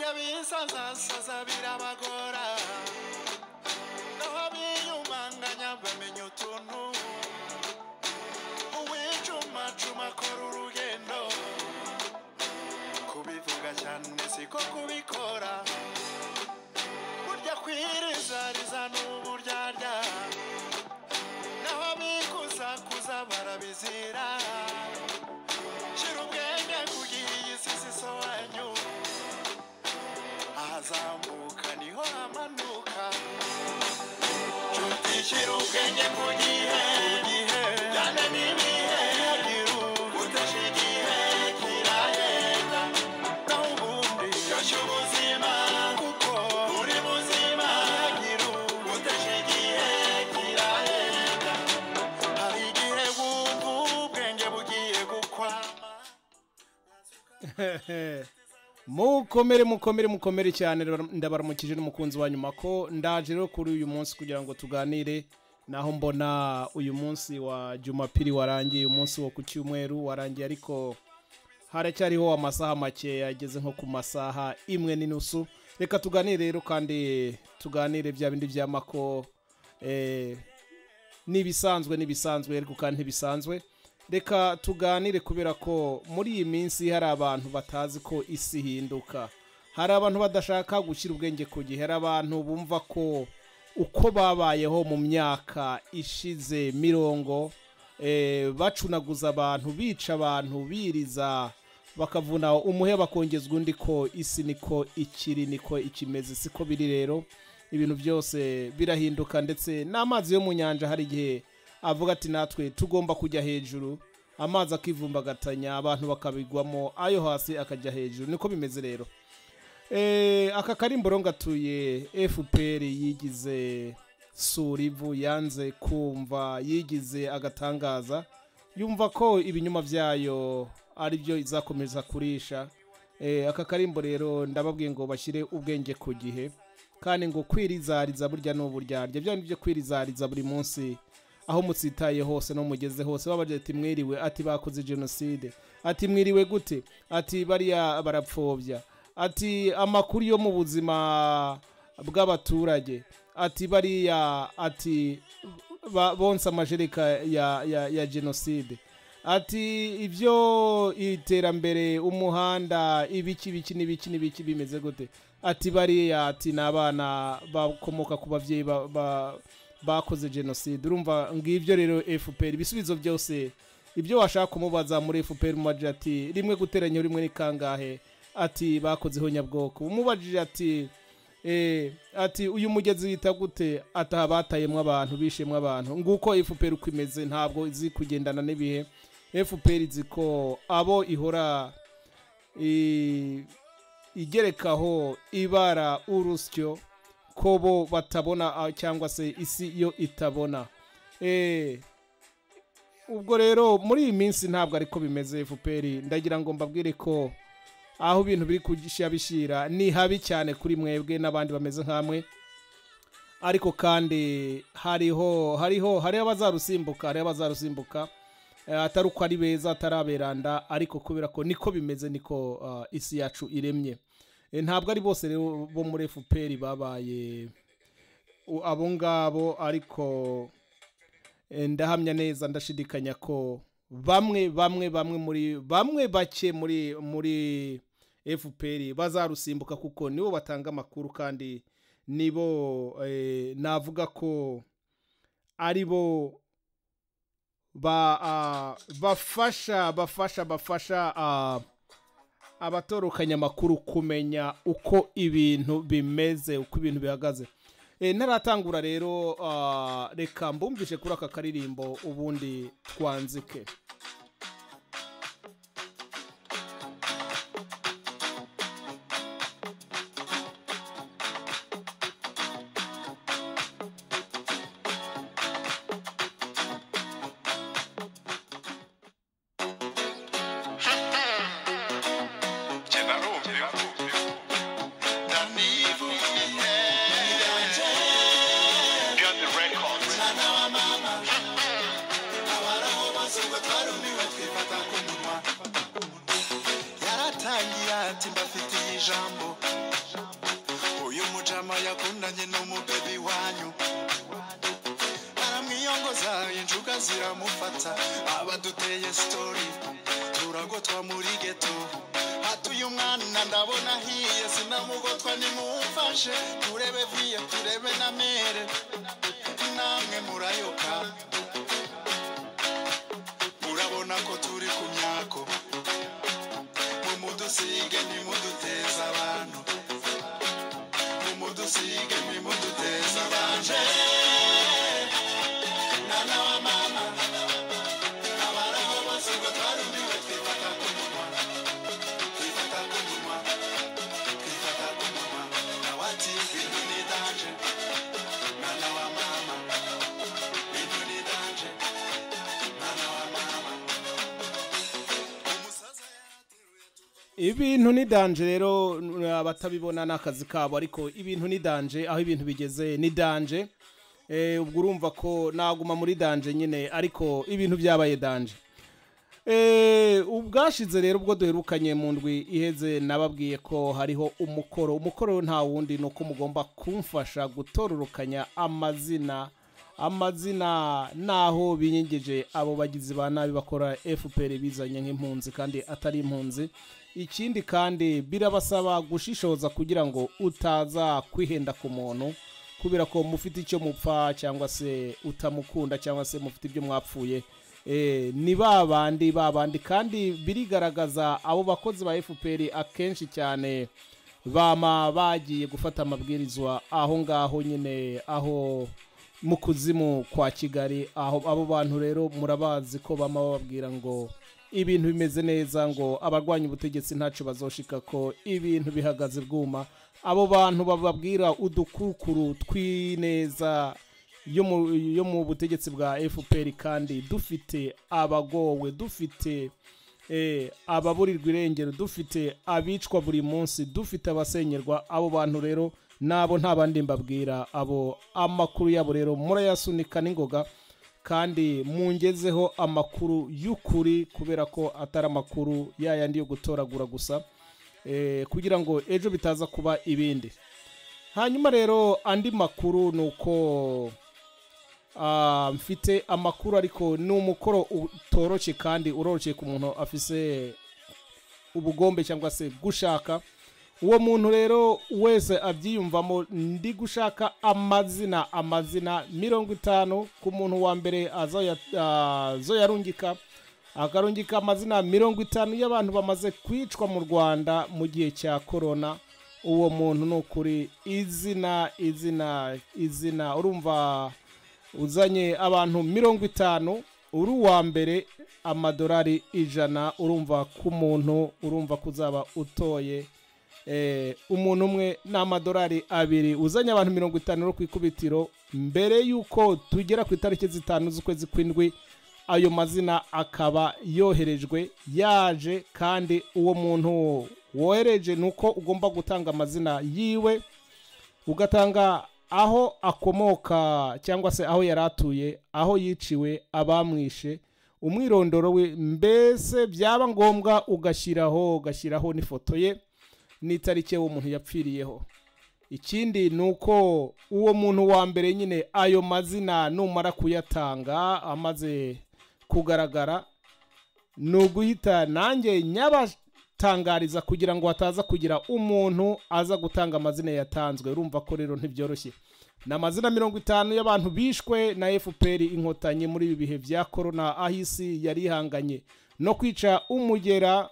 abisasasaza birabagora naho abiyumanganya bamenya utuntu uwicumacuma akora urugendo kubivuga cyane siko kubikora burya kwirizariza ni uburyarya naho abikuzakuza barabizira shyira ubwenge ku gihe iyi si zisobanyu ahazamuka niho hamanuka nshuti shyira ubwenge ku gihe gihe cyane n'ibihe gihugu udashe igihe kirahenda naho ubundi yoshya ubuzima kuko uri buzima gihugu udashe igihe kirahenda hari igihe wumva ubwenge bugiye gukwama mukomere mukomere mukomere cyane ndabaramukije n'umukunzi wa nyuma ko ndaje rero kuri uyu munsi kugira ngo tuganire naho mbona uyu munsi wa jumapiri warangiye uyu munsi wo ku cyumweru warangiye ariko haracyariho amasaha make ageze nko ku masaha imwe n'inusu reka tuganire rero kandi tuganire bya bindi by'amako eh, n'ibisanzwe n'ibisanzwe ariko kandi ntibisanzwe reka tuganire kubera ko muri iyi minsi hari abantu batazi ko isi ihinduka hari abantu badashaka gushyira ubwenge ku gihe hari abantu bumva ko uko babayeho mu myaka ishize mirongo eh, bacunaguza abantu bica abantu biriza bakavuna umuhe bakongezwa undi ko isi niko ikiri niko ikimeze siko biri rero ibintu byose birahinduka ndetse n'amazi yo mu nyanja hari igihe avuga ati natwe tugomba kujya hejuru amazi akivumbagatanya abantu bakabigwamo ayo hasi akajya hejuru niko bimeze rero Eh, aka karimboro gatuye fpr yigize surivu yanze kumva yigize agatangaza yumva ko ibinyuma byayo ari byo izakomeza kurisha Eh, aka karimbo rero ndababwiye ngo bashyire ubwenge ku gihe kandi ngo kwirizariza burya ni uburyarya bya bindi byo kwirizariza buri munsi aho mutsitaye hose no mugeze hose baba bagira ati mwiriwe ati bakoze jenoside ati mwiriwe gute ati bariya barapfobya ati amakuru yo mu buzima bw'abaturage ati bariya ati ba- bonsa amajereka ya, ya, ya jenoside ati ibyo iterambere umuhanda ibiki ibiki n'ibiki n'ibiki bimeze gute ati bariya ati ni abana bakomoka ku babyeyi ba- ba- bakoze jenoside urumva ngibyo rero fpr ibisubizo byose ibyo washaka kumubaza muri fpr umubajije ati rimwe guteranyaho rimwe ni kangahe ati bakozeho nyabwoko umubajije ati Eh, ati uyu mugezi wita gute ataha batayemo abantu bishemo abantu nguko fpr uko imeze ntabwo izi kugendana n'ibihe fpr izi ko abo ihora i- igerekaho ibara urusyo ko bo batabona ah, cyangwa se isi yo itabona Eh, ubwo rero muri iyi minsi ntabwo ariko bimeze fpr ndagira ngo mbabwire ko aho ibintu biri kugisha bishira ni habi cyane kuri mwebwe n'abandi bameze nk'amwe ariko kandi hariho hariho hariho abazarusimbuka hariho abazarusimbuka eh, atari uko ari beza atari aberanda ariko kubera ko niko bimeze niko ah, isi yacu iremye Eh, ntabwo ari bose rero bo muri fpr babaye u- abo ngabo ariko eh, ndahamya neza ndashidikanya ko bamwe bamwe bamwe muri bamwe bake muri muri fpr bazarusimbuka kuko nibo batanga amakuru kandi nibo eh, navuga ko ari bo ba ah, bafasha bafasha bafasha ah, abatorokanya amakuru kumenya uko ibintu bimeze uko ibintu bihagaze Eh, ntaratangura rero ah, reka mbumvishe kuri aka karirimbo ubundi twanzike yaratangiye ati mbafitiye ijambo yakundanye n'umubebi wanyu aramwiyongoza injuga ziramufata abaduteye sitori turagotwa muri geto hatuye umwana ndabona ahiye sinamugotwa nimumfashe turebe viye turebe na mere namwe murayoka murabona ko turi ku myako mumudusige nimuduteza abantu mumudusige nimuduteza abantu mwana wa mama abaraho bose ngo twarumiwe twifata ku munwa twifata ku munwa twifata ku munwa nawe ati ibintu ni danje mwana wa mama ibintu ni danje mwana wa mama umusaza yateruye ibintu ni danje rero n- abatabibona ni akazi kabo ariko ibintu ni danje aho ibintu bigeze ni danje Eh, ubwo urumva ko naguma muri danje nyine ariko ibintu byabaye danje Eh, ubwashize rero ubwo duherukanye mu ndwi iheze nababwiye ko hariho umukoro umukoro nta wundi ni uko mugomba kumfasha gutororokanya amazina amazina naho binyigije abo bagizi ba nabi bakora fpr bizanye nk'impunzi kandi atari impunzi ikindi kandi birabasaba gushishoza kugira ngo utaza kwihenda ku muntu kubera ko mufite icyo mupfa cyangwa se utamukunda cyangwa se mufite ibyo mwapfuye Eh, ni ba bandi ba bandi kandi birigaragaza abo bakozi ba fpr akenshi cyane bama bagiye gufata amabwirizwa aho ngaho nyine aho mu kuzimu kwa kigali aho abo bantu rero murabazi ko bama bababwira ngo ibintu bimeze neza ngo abarwanya ubutegetsi ntacu bazoshika ko ibintu bihagaze bwuma abo bantu bababwira udukukuru tw'ineza yo mu- yo mu butegetsi bwa fpr kandi dufite abagowe dufite eh, ababurirwa irengero dufite abicwa buri munsi dufite abasenyerwa abo bantu rero nabo nta bandi mbabwira abo amakuru yabo rero murayasunika n'ingoga kandi mungezeho amakuru y'ukuri kubera ko atari amakuru yayandi yo gutoragura gusa eh, kugira ngo ejo bitaza kuba ibindi hanyuma rero andi makuru ni uko Ah, mfite amakuru ariko ni umukoro utoroshye kandi uroroshye ku muntu afise ubugombe cyangwa se gushaka uwo muntu rero wese abyiyumvamo ndi gushaka amazina amazina mirongo itanu ku muntu wa mbere azoya- azoyarungika akarungika amazina mirongo itanu y'abantu bamaze kwicwa mu rwanda mu gihe cya korona uwo muntu ni ukuri izina izina izina urumva uzanye abantu mirongo itanu uri uwa mbere amadolari ijana urumva ku muntu urumva ko uzaba utoye eh, umuntu umwe n'amadolari abiri uzanye abantu mirongo itanu uri ku ikubitiro mbere y'uko tugera ku itariki zitanu z'ukwezi kw'indwi ayo mazina akaba yoherejwe yaje kandi uwo muntu wohereje ni uko ugomba gutanga amazina yiwe ugatanga aho akomoka cyangwa se aho yari atuye aho yiciwe abamwishe umwirondoro we mbese byaba ngombwa ugashyiraho ugashyiraho n'ifoto ye n'itariki uwo muntu yapfiriyeho ikindi ni uko uwo muntu wa mbere nyine ayo mazina numara kuyatanga amaze kugaragara ni uguhita nanjye nyabatangariza kugira ngo hataza kugira umuntu aza gutanga amazina yatanzwe urumva ko rero ntibyoroshye ni amazina mirongo itanu y'abantu bishwe na fpr inkotanyi muri ibi bihe bya korona aho isi yari ihanganye no kwica umugera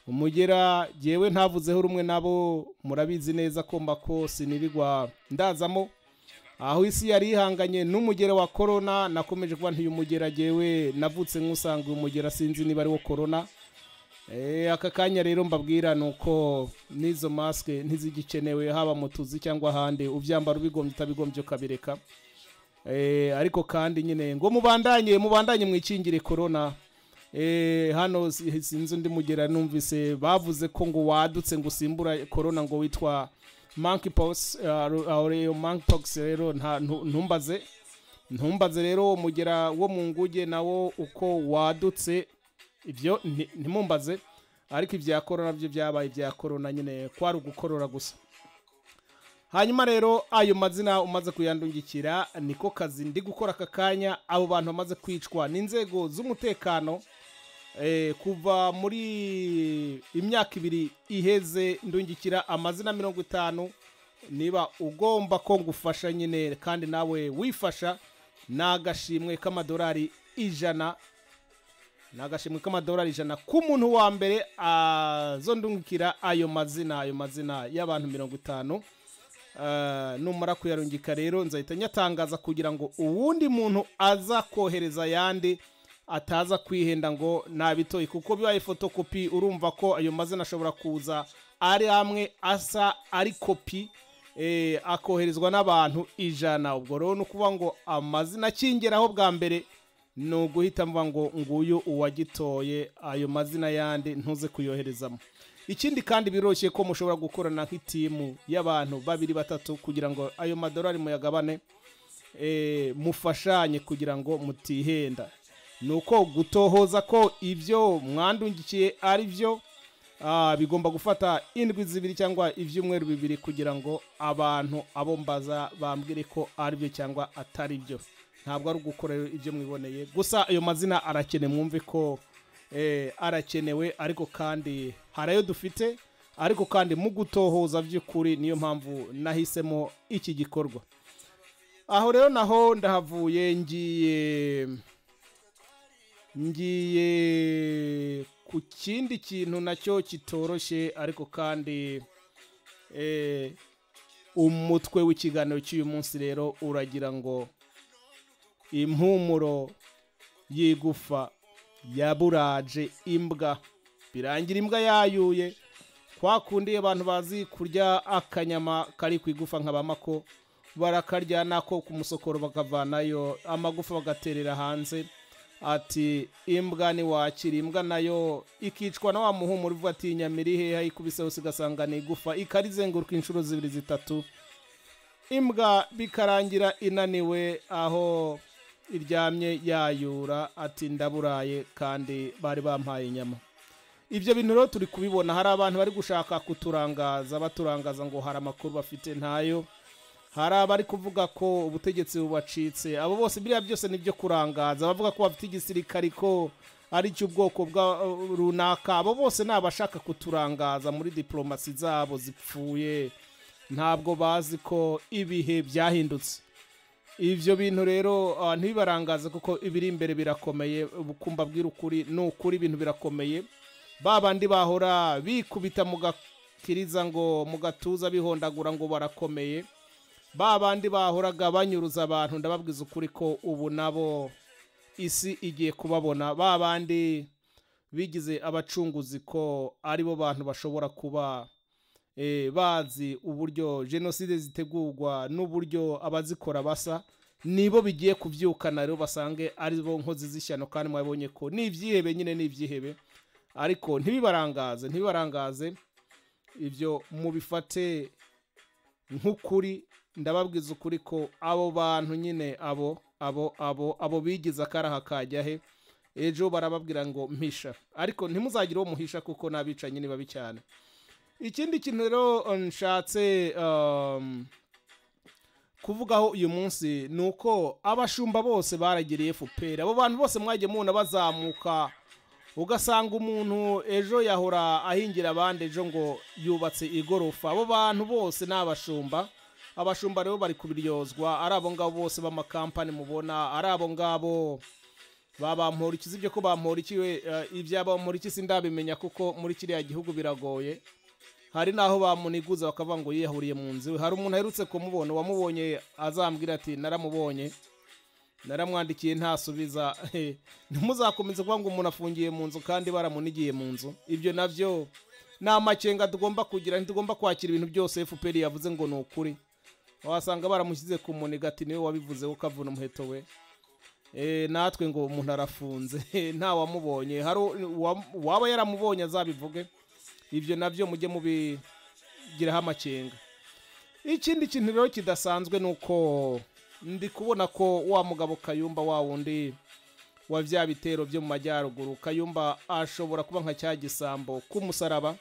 umugera yewe ntavuzeho rumwe nabo murabizi neza ko mbako sinirirwa ndazamo aho isi yari ihanganye n'umugera wa korona nakomeje kuba ntuye umugera jewe navutse nk'usanga uyu mugera sinzi niba ari wo korona Eh, aka kanya rero mbabwira ni uko n'izo masike ntizigikenewe haba mu tuzi cyangwa ahandi ubyambara ubigombye utabigombye ukabireka Eh, ariko kandi nyine ngo mubandanye mubandanye mwikingire korona Eh, hano si- sinzi undi mugera numvise bavuze ko ngo wadutse ngo usimbura korona ngo witwa monkeypox aho monkeypox rero nta- ntu- ntumbaze ntumbaze rero uwo mugera wo mu nguge nawo uko wadutse ibyo nti- ntimumbaze ariko ibya korona byo byabaye ibya korona nyine kwari ugukorora gusa hanyuma rero ayo mazina umaze kuyandungikira niko kazi ndi gukora aka kanya abo bantu bamaze kwicwa n'inzego z'umutekano eh, kuva muri imyaka ibiri iheze ndungikira amazina mirongo itanu niba ugomba ko ngufasha nyine kandi nawe wifasha ni agashimwe k'amadolari ijana ni agashimwe k'amadolari ijana ku muntu wa mbere azondungikira ayo mazina ayo mazina y'abantu mirongo itanu Eh, numara kuyarungika rero nzahita nyatangaza kugira ngo uwundi muntu aza kohereza ayandi ataza kwihenda ngo nabitoye kuko bibaye fotokopi urumva ko ayo mazina ashobora kuza ari amwe asa ari kopi eh, akoherezwa n'abantu ijana ubwo rero ni ukuvuga ngo amazina akingeraho bwa mbere ni uguhita mvuga ngo nguyu uwagitoye ayo mazina yandi ntuze kuyoherezamo ikindi kandi biroroshye ko mushobora gukorana nk'itimu y'abantu babiri batatu kugira ngo ayo madorari muyagabane eh, mufashanye kugira ngo mutihenda ni uko gutohoza ko ibyo mwandungikiye ari byo ah, bigomba gufata indwi zibiri cyangwa ibyumweru bibiri kugira ngo abantu abo mbaza bambwire ko ari byo cyangwa atari byo ntabwo ari ugukora ibyo mwiboneye gusa ayo mazina arakenewe mwumve ko eh, arakenewe ariko kandi hari ayo dufite ariko kandi mu gutohoza by'ukuri niyo mpamvu nahisemo iki gikorwa aho rero naho ndahavuye ngiye ngiye ku kindi kintu nacyo kitoroshye ariko kandi eh, umutwe w'ikiganiro cy'uyu munsi rero uragira ngo impumuro y'igufa yaburaje imbwa birangira imbwa yayuye kwa kundi abantu bazi kurya akanyama kari ku igufa nka bamako barakarya nako ku musokoro bakavanayo amagufa bagaterera hanze ati imbwa ntiwakira imbwa nayo ikicwa na wa muhumuro uvuga ati nyamiri hehe ikubise hose ugasanga ni igufa ikarizenguruka inshuro zibiri zitatu imbwa bikarangira inaniwe aho iryamye yayura ati ndaburaye kandi bari bampaye inyama ibyo bintu rero turi kubibona hari abantu bari gushaka kuturangaza baturangaza ngo hari amakuru bafite ntayo hari abari kuvuga ko ubutegetsi bubacitse abo bose biriya byose ni ibyo kurangaza abavuga ko bafite igisirikari ko ari icy'ubwoko bwa runaka abo bose ni abashaka kuturangaza muri diporomasi zabo zipfuye ntabwo bazi ko ibihe byahindutse ibyo bintu rero ah, ntibibarangaze kuko ibiri imbere birakomeye ubukumba bw'irukuri ni ukuri ibintu birakomeye ba bandi bahora bikubita mu gakiriza ngo mu gatuza bihondagura ngo barakomeye ba bandi bahoraga banyuruza abantu ndababwiza ukuri ko ubu nabo isi igiye kubabona ba bandi bigize abacunguzi ko aribo bantu bashobora kuba eh, bazi uburyo jenoside zitegurwa n'uburyo abazikora basa nibo bigiye kubyukana rero basange ari bo nkozi z'ishyano kandi mwabonye ko ni ibyihebe nyine ni ibyihebe ariko ntibibarangaze ntibibarangaze ibyo mubifate nk'ukuri ndababwiza ukuri ko abo bantu nyine abo abo abo abo bigize akaraha kajya he ejo barababwira ngo mpisha ariko ntimuzagire uwo muhisha kuko n'abicanyi ni babi cyane ikindi kintu rero nshatse um, kuvugaho uyu munsi ni uko abashumba bose baragiriye fpr abo bantu bose mwagiye mubona bazamuka ugasanga umuntu ejo yahora ahingira abandi ejo ngo yubatse igorofa abo bantu bose ni abashumba abashumba rero bari kubiryozwa ari abo ngabo bose b'amakampani mubona ari abo ngabo babampora iki sibyo ko bampora iki we eh, ibyabampora iki sindabimenya kuko muri kiriya gihugu biragoye hari n'aho bamuniguza bakavuga ngo yiyahuriye mu nzu iwe. hari umuntu aherutse kumubona uwamubonye azambwira ati naramubonye naramwandikiye ntasubiza Eh, ntimuzakomeze kuvuga ngo umuntu afungiye mu nzu kandi baramunigiye mu nzu ibyo nabyo ni amakenga tugomba kugira ntitugomba kwakira ibintu byose fpr yavuze ngo ni ukuri wasanga baramushyize ku muniga ati niwe wabivuzeho ukavuna umuheto we Eh, natwe ngo umuntu arafunze nta wamubonye hari uwa- uwaba yaramubonye azabivuge ibyo nabyo mujye mubigiraho amakenga ikindi kintu rero kidasanzwe ni uko ndi kubona ko wa mugabo kayumba wa wundi wa bya bitero byo mu majyaruguru kayumba ashobora kuba nka cya gisambo k'umusaraba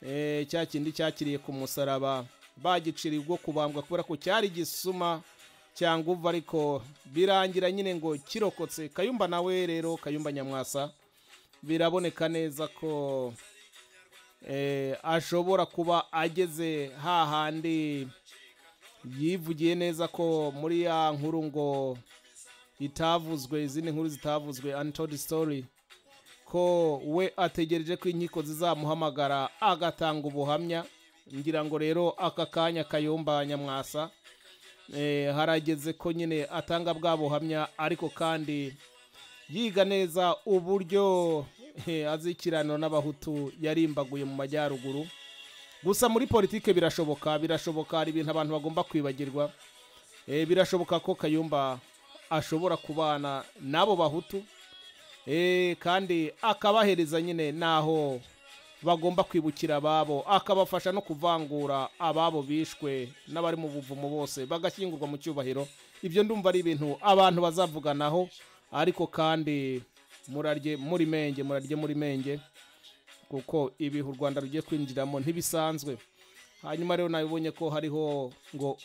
Eh, cya kindi cyakiriye ku musaraba bagicira ubwo kubambwa kubera ko cyari gisuma cyangwa uva ariko birangira nyine ngo kirokotse kayumba nawe rero kayumba nyamwasa biraboneka neza ko eh, ashobora kuba ageze hahandi yivugiye neza ko muri ya nkuru ngo itavuzwe izindi nkuru zitavuzwe untold story ko we ategereje ko inkiko zizamuhamagara agatanga ubuhamya ngira ngo rero aka kanya kayumba nyamwasa eh, harageze ko nyine atanga bwa buhamya ariko kandi yiga neza uburyo eh, azikiranwa n'abahutu yarimbaguye mu majyaruguru gusa muri politike birashoboka birashoboka hari ibintu abantu bagomba kwibagirwa Eh, birashoboka ko kayumba ashobora kubana n'abo bahutu Eh, kandi akabahereza nyine n'aho bagomba kwibukira ababo akabafasha no kuvangura ababo bishwe n'abari mu buvumo bose bagashyingurwa mu cyubahiro ibyo ndumva ari ibintu abantu bazavuganaho ariko kandi murarye muri menge murarye muri menge kuko ibihe u rwanda rugiye kwinjiramo ntibisanzwe hanyuma rero nabibonye ko hariho ngo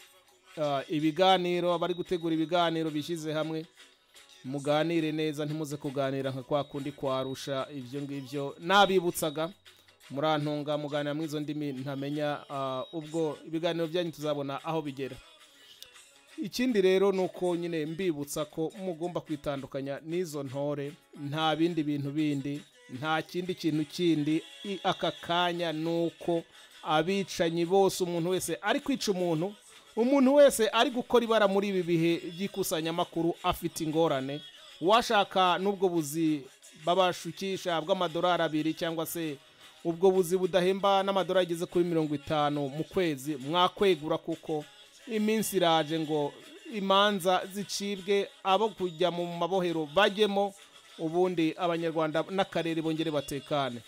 ah, ibiganiro abari gutegura ibiganiro bishyize hamwe muganire neza ntimuze kuganira nka kwa kundi kwarusha ibyo ngibyo nabibutsaga murantunga muganira muri izo ndimi ntamenya ah, ubwo ibiganiro byanyu tuzabona aho bigera ikindi rero ni uko nyine mbibutsa ko mugomba kwitandukanya n'izo ntore nta bindi bintu bindi nta kindi kintu kindi i- aka kanya ni uko abicanyi bose umuntu wese ari kwica umuntu umuntu wese ari gukora ibara muri ibi bihe by'ikusanyamakuru afite ingorane uwashaka n'ubwo buzi babashukisha bw'amadolari abiri cyangwa se ubwo buzi budahemba n'amadolari ageze kuri mirongo itanu mu kwezi mwakwegura kuko iminsi iraje ngo imanza zicibwe abo kujya mu mabohero bajyemo ubundi abanyarwanda n'akarere bongere batekane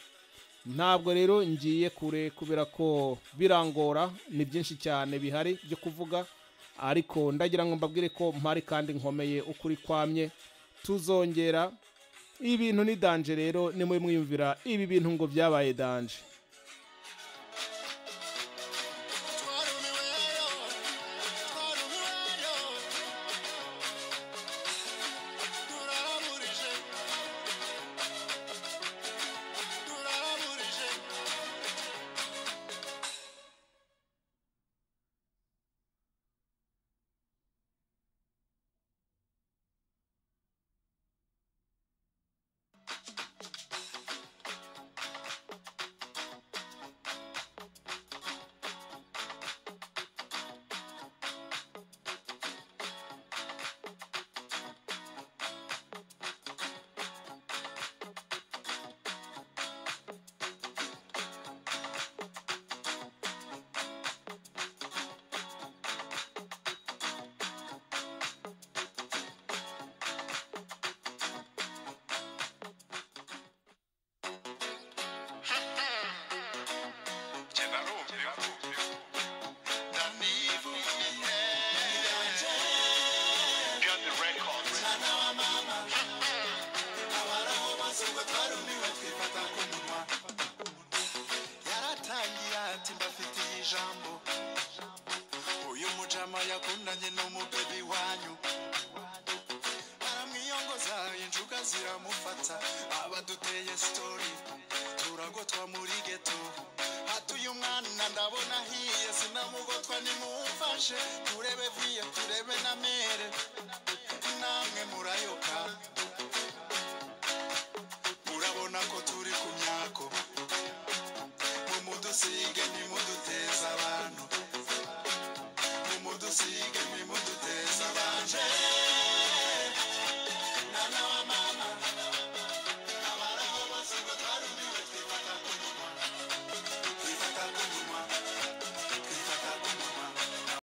ntabwo rero ngiye kure kubera ko birangora ni byinshi cyane bihari byo kuvuga ariko ndagira ngo mbabwire ko mpari kandi nkomeye ukuri kwamye tuzongera ibintu ni danje rero ni mwe mwiyumvira ibi bintu ngo byabaye danje twarumiweyo twarumiweyo turaburije turaburije Genda numve ndanivu ndanje Get the records abaraho mazigo twarumiwe twifata ku munwa yaratangiye ati mbafitiye ijambo uyu mujama yakundanye n'umubebi wanyu aramwiyongoza injuga ziramufata abaduteye sitori turagotwa muri geto hatuye umwana ndabona ahiye sinamugotwa nimumfashe turebe viye turebe na mere namwe murayoka murabona ko turi ku myako mumudusige